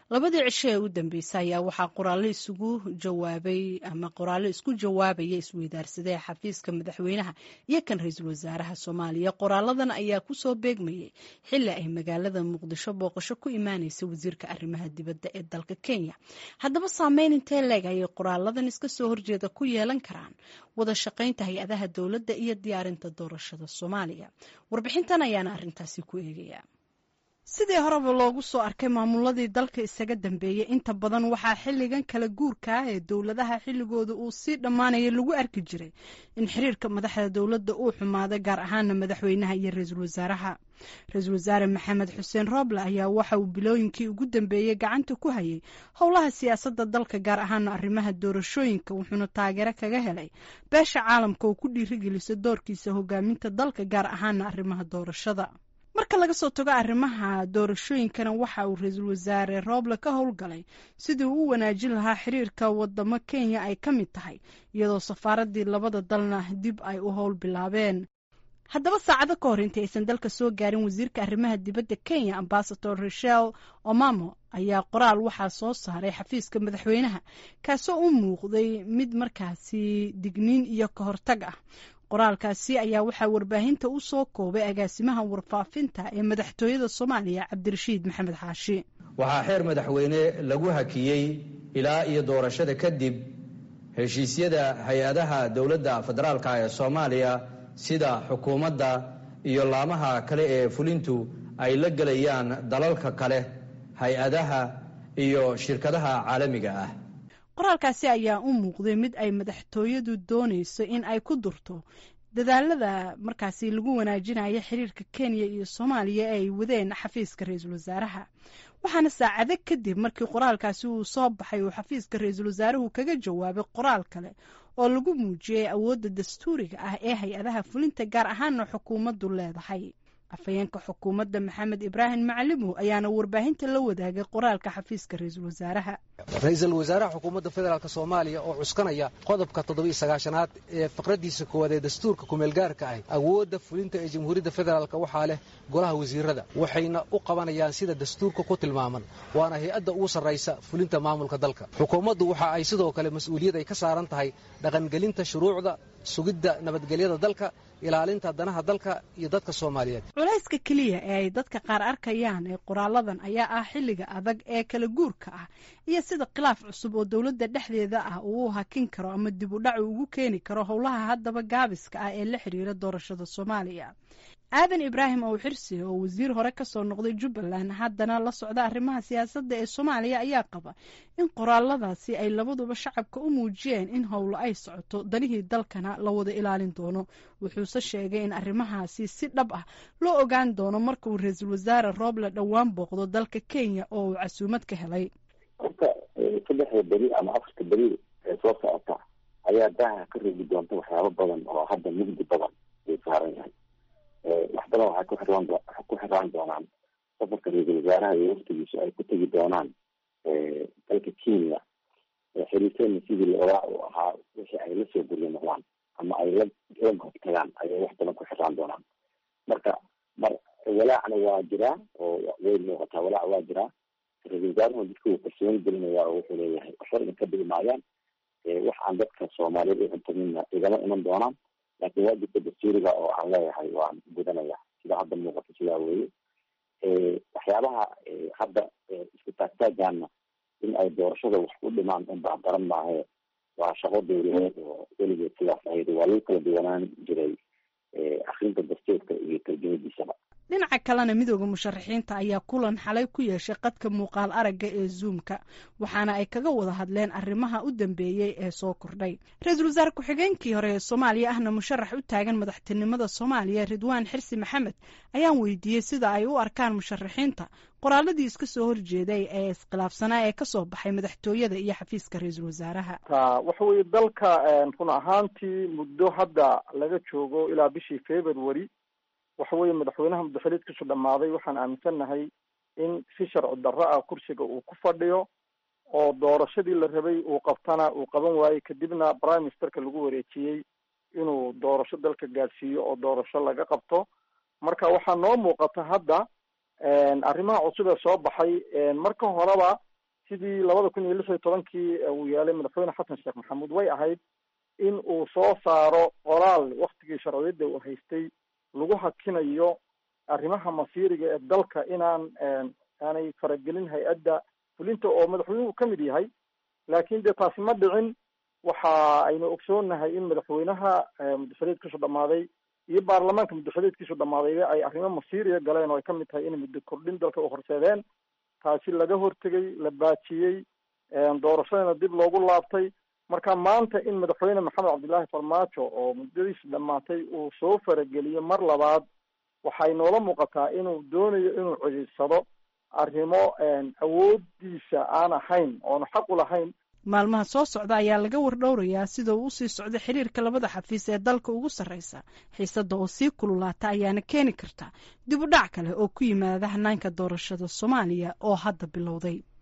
labadii cisho ee u dambeysay ayaa waxaa qoraallo isugu jawaabay ama qoraallo isku jawaabaya isweydaarsadee xafiiska madaxweynaha iyo kan ra-iisul wasaaraha soomaaliya qoraaladan ayaa kusoo beegmayay xili ay magaalada muqdisho booqasho ku imaaneysa wasiirka arrimaha dibadda ee dalka kenya haddaba saameyn intee leeg ayay qoraaladan iska soo horjeeda ku yeelan karaan wada shaqaynta hay-adaha dowladda iyo diyaarinta doorashada soomaaliya warbixintan ayaana arrintaasi ku eegaya sidii horeba loogu soo arkay maamuladii dalka isaga dambeeyey inta badan waxaa xilligan kala guurka ah ee dowladaha xilligooda uu sii dhammaanaya lagu arki jiray in xiriirka madaxda dowladda uu xumaaday gaar ahaana madaxweynaha iyo ra-iisul wasaaraha ra-iisul wasaare maxamed xuseen rooble ayaa waxa uu bilooyinkii ugu dambeeyey gacanta ku hayay howlaha siyaasadda dalka gaar ahaana arrimaha doorashooyinka wuxuuna taageero kaga helay beesha caalamka oo ku dhiirigeliso doorkiisa hogaaminta dalka gaar ahaana arrimaha doorashada marka laga soo tago arrimaha doorashooyinkana waxa uu ra-iisul wasaare rooble ka howlgalay sidii uu u wanaajin lahaa xiriirka wadamo kenya ay ka mid tahay iyadoo safaaradii labada dalna dib ay u howl bilaabeen haddaba saacado ka hor intii aysan dalka soo gaarin wasiirka arrimaha dibadda kenya ambasador rachel omamo ayaa qoraal waxaa soo saaray xafiiska madaxweynaha kaasoo u muuqday mid markaasi digniin iyo ka hortag ah qoraalkaasi ayaa waxaa warbaahinta u soo koobay agaasimaha warfaafinta ee madaxtooyada soomaaliya cabdirashiid maxamed xaashi waxaa xeer madaxweyne lagu hakiyey ilaa iyo doorashada kadib heshiisyada hay-adaha dowladda federaalka ee soomaaliya sida xukuumadda iyo laamaha kale ee fulintu ay la gelayaan dalalka kale hay-adaha iyo shirkadaha caalamiga ah qoraalkaasi ayaa u muuqday mid ay madaxtooyadu doonayso in ay ku durto dadaalada markaasi lagu wanaajinayo xiriirka kenya iyo soomaaliya ee ay wadeen xafiiska ra-iisul wasaaraha waxaana saacado kadib markii qoraalkaasi uu soo baxay uu xafiiska ra-iisul wasaaruhu kaga jawaabay qoraal kale oo lagu muujiyey awoodda dastuuriga ah ee hay-adaha fulinta gaar ahaana xukuumaddu leedahay afhayeenka xukuumadda maxamed ibraahim macalimow ayaana warbaahinta la wadaagay qoraalka xafiiska ra-iisul wasaaraha ra-iisul wasaaraha xukuumadda federaalk soomaaliya oo cuskanaya qodobka toddobiyo sagaashanaad ee faqradiisa koowaad ee dastuurka kumeelgaarka ah awoodda fulinta ee jamhuuriyadda federaalk waxaa leh golaha wasiirada waxayna u qabanayaan sida dastuurka ku tilmaaman waana hay-adda ugu sarraysa fulinta maamulka dalka xukuumaddu waxa ay sidoo kale mas-uuliyad ay ka saaran tahay dhaqangelinta shuruucda sugidda nabadgelyada dalka ilaalinta danaha dalka iyo dadka soomaaliyeed culayska keliya ee ay dadka qaar arkayaan ee qoraaladan ayaa ah xilliga adag ee kala guurka ah iyo sida khilaaf cusub oo dowladda dhexdeeda ah uu u hakin karo ama dib u dhac ugu keeni karo howlaha haddaba gaabiska ah ee la xiriira doorashada soomaaliya aadan ibraahim ow xirsi oo wasiir hore kasoo noqday jubbaland haddana la socda arrimaha siyaasadda ee soomaaliya ayaa qaba in qoraaladaasi ay labaduba shacabka u muujiyeen in howlo ay socoto danihii dalkana la wada ilaalin doono wuxuuse sheegay in arrimahaasi si dhab ah loo ogaan doono marka uu ra-iisul wasaare rooble dhowaan booqdo dalka kenya oo uu casuumad ka helay horta saddexda beri ama afarta beri ee soo socota ayaa daaha ka reebi doonta waxyaabo badan oo hadda mugdi badan uu saaran yahay wax badan waxay ku xiraan ku xiraan doonaan safarka ra-iisul wasaaraha iyo waftigiisu ay ku tegi doonaan dalka kenya xiriirkeena sidii loogaa uu ahaa wixii ay lasoo guryo noqdaan ama ay la la goobtagaan ayay wax badan ku xiraan doonaan marka mar walaacna waa jiraa oo way muuqataa walaac waa jiraa ra-iisul wasaaruhu dadka uu kalsooni gelinaya oo wuxuu leeyahay waxba idin ka dhigi maayaan wax aan dadka soomaaliyeed u cuntamina igama iman doonaan laakiin waajibka dastuuriga oo aan leeyahay waan gudanaya sida hadda muuqata sidaa weeye waxyaabaha hadda isku taagtaagaana in ay doorashada wax ku dhimaan unbaa baran maahe waa shaqo dowladeed oo weligeed sidaas ahayd waa lagu kala duwanaan jiray akrinta dastuurka iyo tarjumadiisaba dhinaca kalena midooda musharaxiinta ayaa kulan xalay ku yeeshay qadka muuqaal aragga ee zoomka waxaana ay kaga wada hadleen arrimaha u dambeeyey ee soo kordhay ra-iisul wasaare ku-xigeenkii hore ee soomaaliya ahna musharax u taagan madaxtinimada soomaaliya ridwaan xirsi maxamed ayaan weydiiyey sida ay u arkaan musharaxiinta qoraaladii iska soo horjeeday ee iskhilaafsanaa ee kasoo baxay madaxtooyada iyo xafiiska ra-iisul wasaaraha waxa weeye dalka run ahaantii muddo hadda laga joogo ilaa bishii february waxa weeye madaxweynaha muddaxiliidkiisu dhammaaday waxaan aaminsannahay in si sharci darro ah kursiga uu ku fadhiyo oo doorashadii la rabay uu qabtana uu qaban waayey kadibna prime ministerka lagu wareejiyey inuu doorasho dalka gaadhsiiyo oo doorasho laga qabto marka waxaa noo muuqata hadda arrimaha cusub ee soo baxay marka horeba sidii labada kun iyo lix iyo tobankii uu yeelay madaxweyne xasan sheekh maxamuud way ahayd in uu soo saaro qoraal waktigii sharciyadda uu haystay lagu hakinayo arrimaha masiiriga ee dalka inaan aanay faragelin hay-adda fulinta oo madaxweynuhu ka mid yahay laakiin dee taasi ma dhicin waxa aynu ogsoonnahay in madaxweynaha muddaxuleedkiisu dhammaaday iyo baarlamaanka muddaxuleedkiisu dhammaadayba ay arrimo masiiriya galeen oo ay ka mid tahay inay muddo kordhin dalka u horseedeen taasi laga hortegay la baajiyey doorashadana dib loogu laabtay marka maanta in madaxweyne maxamed cabdillaahi farmaajo oo muddadiisi dhammaatay uu soo farageliyo mar labaad waxay noola muuqataa inuu doonayo inuu codiidsado arrimo awoodiisa aan ahayn oonu xaq u lahayn maalmaha soo socda ayaa laga wardhowrayaa sida uu usii socday xiriirka labada xafiis ee dalka ugu sarreysa xiisada oo sii kululaata ayaana keeni karta dib u dhac kale oo ku yimaada hanaanka doorashada soomaaliya oo hadda bilowday